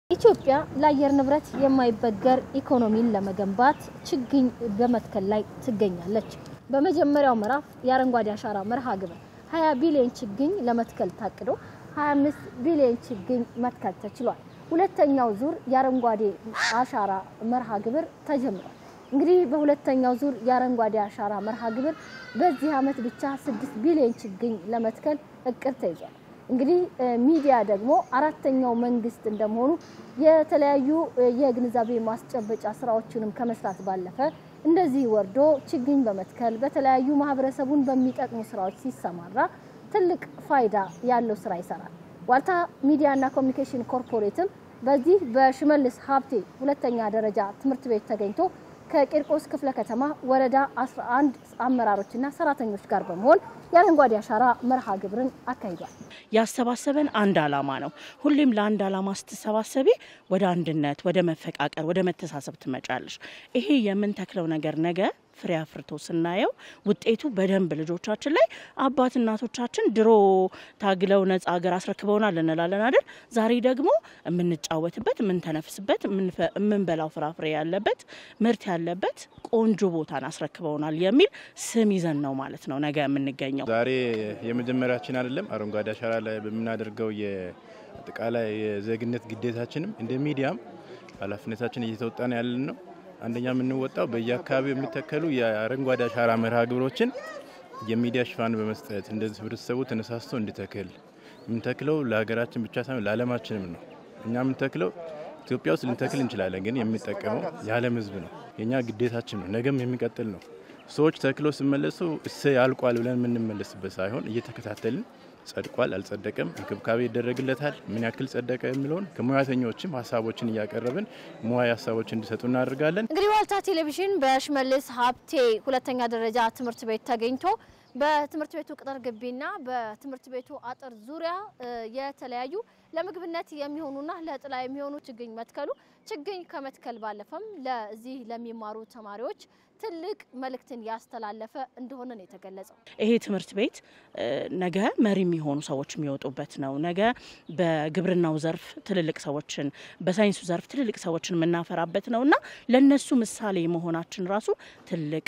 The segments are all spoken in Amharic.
ኢትዮጵያ ለአየር ንብረት የማይበገር ኢኮኖሚን ለመገንባት ችግኝ በመትከል ላይ ትገኛለች። በመጀመሪያው ምዕራፍ የአረንጓዴ አሻራ መርሃ ግብር 20 ቢሊዮን ችግኝ ለመትከል ታቅዶ 25 ቢሊዮን ችግኝ መትከል ተችሏል። ሁለተኛው ዙር የአረንጓዴ አሻራ መርሃ ግብር ተጀምሯል። እንግዲህ በሁለተኛው ዙር የአረንጓዴ አሻራ መርሃ ግብር በዚህ ዓመት ብቻ 6 ቢሊዮን ችግኝ ለመትከል እቅድ ተይዟል። እንግዲህ ሚዲያ ደግሞ አራተኛው መንግስት እንደመሆኑ የተለያዩ የግንዛቤ ማስጨበጫ ስራዎችንም ከመስራት ባለፈ እንደዚህ ወርዶ ችግኝ በመትከል በተለያዩ ማህበረሰቡን በሚጠቅሙ ስራዎች ሲሰማራ ትልቅ ፋይዳ ያለው ስራ ይሰራል። ዋልታ ሚዲያና ኮሚኒኬሽን ኮርፖሬትም በዚህ በሽመልስ ሀብቴ ሁለተኛ ደረጃ ትምህርት ቤት ተገኝቶ ከቂርቆስ ክፍለ ከተማ ወረዳ 11 አመራሮችና ሰራተኞች ጋር በመሆን የአረንጓዴ አሻራ መርሃ ግብርን አካሂዷል። ያሰባሰበን አንድ አላማ ነው። ሁሌም ለአንድ አላማ ስትሰባሰቢ ወደ አንድነት፣ ወደ መፈቃቀር፣ ወደ መተሳሰብ ትመጫለሽ። ይሄ የምንተክለው ነገር ነገ ፍሬ አፍርቶ ስናየው ውጤቱ በደንብ ልጆቻችን ላይ አባት እናቶቻችን ድሮ ታግለው ነጻ ሀገር አስረክበውናል እንላለን አይደል? ዛሬ ደግሞ የምንጫወትበት፣ የምንተነፍስበት፣ የምንበላው ፍራፍሬ ያለበት ምርት ያለበት ቆንጆ ቦታን አስረክበውናል የሚል ስም ይዘን ነው ማለት ነው ነገ የምንገኘው። ዛሬ የመጀመሪያችን አይደለም። አረንጓዴ አሻራ ላይ በምናደርገው የአጠቃላይ የዜግነት ግዴታችንም እንደ ሚዲያም ኃላፊነታችን እየተወጣን ያለን ነው። አንደኛ የምንወጣው በየአካባቢው የሚተከሉ የአረንጓዴ አሻራ መርሃ ግብሮችን የሚዲያ ሽፋን በመስጠት እንደዚህ ህብረተሰቡ ተነሳስቶ እንዲተክል የምንተክለው ለሀገራችን ብቻ ሳይሆን ለዓለማችንም ነው። እኛ የምንተክለው ኢትዮጵያ ውስጥ ልንተክል እንችላለን፣ ግን የሚጠቀመው የዓለም ህዝብ ነው። የእኛ ግዴታችን ነው። ነገም የሚቀጥል ነው። ሰዎች ተክለው ሲመለሱ እሰ ያልቋል ብለን የምንመለስበት ሳይሆን እየተከታተልን ጸድቋል፣ አልጸደቀም፣ እንክብካቤ ይደረግለታል፣ ምን ያክል ጸደቀ የሚለውን ከሙያተኞችም ሀሳቦችን እያቀረብን ሙያ ሀሳቦች እንዲሰጡ እናደርጋለን። እንግዲህ ዋልታ ቴሌቪዥን በሽመልስ ሀብቴ ሁለተኛ ደረጃ ትምህርት ቤት ተገኝቶ በትምህርት ቤቱ ቅጥር ግቢና በትምህርት ቤቱ አጥር ዙሪያ የተለያዩ ለምግብነት የሚሆኑና ለጥላ የሚሆኑ ችግኝ መትከሉ ችግኝ ከመትከል ባለፈም ለዚህ ለሚማሩ ተማሪዎች ትልቅ መልእክትን ያስተላለፈ እንደሆነ ነው የተገለጸው። ይሄ ትምህርት ቤት ነገ መሪ የሚሆኑ ሰዎች የሚወጡበት ነው። ነገ በግብርናው ዘርፍ ትልልቅ ሰዎችን፣ በሳይንሱ ዘርፍ ትልልቅ ሰዎችን የምናፈራበት ነው እና ለእነሱ ምሳሌ መሆናችን ራሱ ትልቅ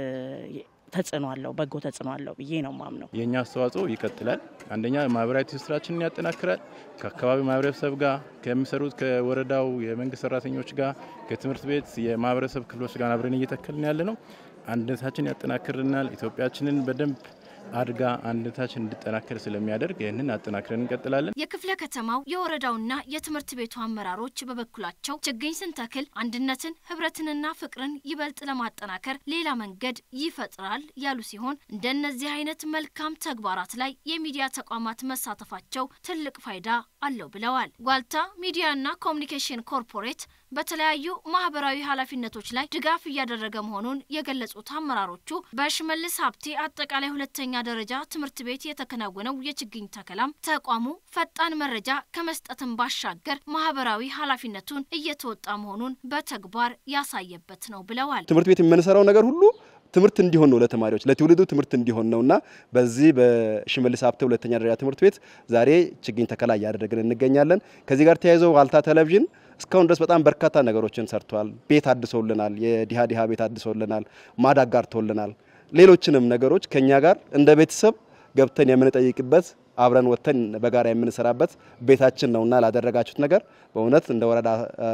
ተጽዕኖ አለው፣ በጎ ተጽዕኖ አለው ብዬ ነው ማምነው። የእኛ አስተዋጽኦ ይቀጥላል። አንደኛ ማህበራዊ ትስስራችንን ያጠናክራል። ከአካባቢው ማህበረሰብ ጋር ከሚሰሩት ከወረዳው የመንግስት ሰራተኞች ጋር ከትምህርት ቤት የማህበረሰብ ክፍሎች ጋር አብረን እየተከልን ያለ ነው። አንድነታችን ያጠናክርናል። ኢትዮጵያችንን በደንብ አድጋ አንድነታችን እንዲጠናከር ስለሚያደርግ ይህንን አጠናክረን እንቀጥላለን። የክፍለ ከተማው የወረዳውና የትምህርት ቤቱ አመራሮች በበኩላቸው ችግኝ ስንተክል አንድነትን፣ ህብረትንና ፍቅርን ይበልጥ ለማጠናከር ሌላ መንገድ ይፈጥራል ያሉ ሲሆን እንደነዚህ አይነት መልካም ተግባራት ላይ የሚዲያ ተቋማት መሳተፋቸው ትልቅ ፋይዳ አለው ብለዋል። ዋልታ ሚዲያና ኮሚኒኬሽን ኮርፖሬት በተለያዩ ማህበራዊ ኃላፊነቶች ላይ ድጋፍ እያደረገ መሆኑን የገለጹት አመራሮቹ በሽመልስ ሀብቴ አጠቃላይ ሁለተኛ ደረጃ ትምህርት ቤት የተከናወነው የችግኝ ተከላም ተቋሙ ፈጣን መረጃ ከመስጠትን ባሻገር ማህበራዊ ኃላፊነቱን እየተወጣ መሆኑን በተግባር ያሳየበት ነው ብለዋል። ትምህርት ቤት የምንሰራው ነገር ሁሉ ትምህርት እንዲሆን ነው፣ ለተማሪዎች ለትውልዱ ትምህርት እንዲሆን ነውና በዚህ በሽመልስ ሀብቴ ሁለተኛ ደረጃ ትምህርት ቤት ዛሬ ችግኝ ተከላ እያደረግን እንገኛለን። ከዚህ ጋር ተያይዘው ዋልታ ቴሌቪዥን እስካሁን ድረስ በጣም በርካታ ነገሮችን ሰርቷል። ቤት አድሶልናል። የዲሃ ዲሃ ቤት አድሶልናል። ማዳግ ጋርቶልናል። ሌሎችንም ነገሮች ከኛ ጋር እንደ ቤተሰብ ገብተን የምንጠይቅበት አብረን ወጥተን በጋራ የምንሰራበት ቤታችን ነውና ላደረጋችሁት ነገር በእውነት እንደ ወረዳ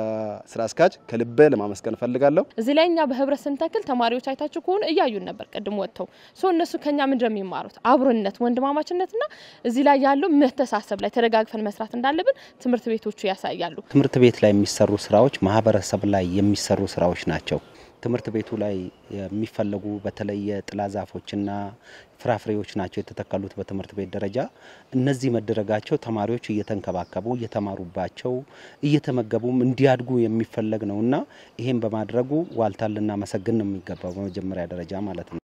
ስራ አስኪያጅ ከልቤ ለማመስገን እፈልጋለሁ። እዚህ ላይ እኛ በህብረት ስንተክል ተማሪዎች አይታችሁ ከሆነ እያዩን ነበር ቅድም ወጥተው ሶ እነሱ ከኛ ምንድን ነው የሚማሩት? አብሮነት፣ ወንድማማችነትና እዚህ ላይ ያለው መተሳሰብ ላይ ተደጋግፈን መስራት እንዳለብን ትምህርት ቤቶቹ ያሳያሉ። ትምህርት ቤት ላይ የሚሰሩ ስራዎች ማህበረሰብ ላይ የሚሰሩ ስራዎች ናቸው። ትምህርት ቤቱ ላይ የሚፈለጉ በተለይ የጥላ ዛፎችና ፍራፍሬዎች ናቸው የተተከሉት በትምህርት ቤት ደረጃ። እነዚህ መደረጋቸው ተማሪዎች እየተንከባከቡ እየተማሩባቸው እየተመገቡም እንዲያድጉ የሚፈለግ ነውና ይሄን በማድረጉ ዋልታን ልናመሰግን ነው የሚገባው በመጀመሪያ ደረጃ ማለት ነው።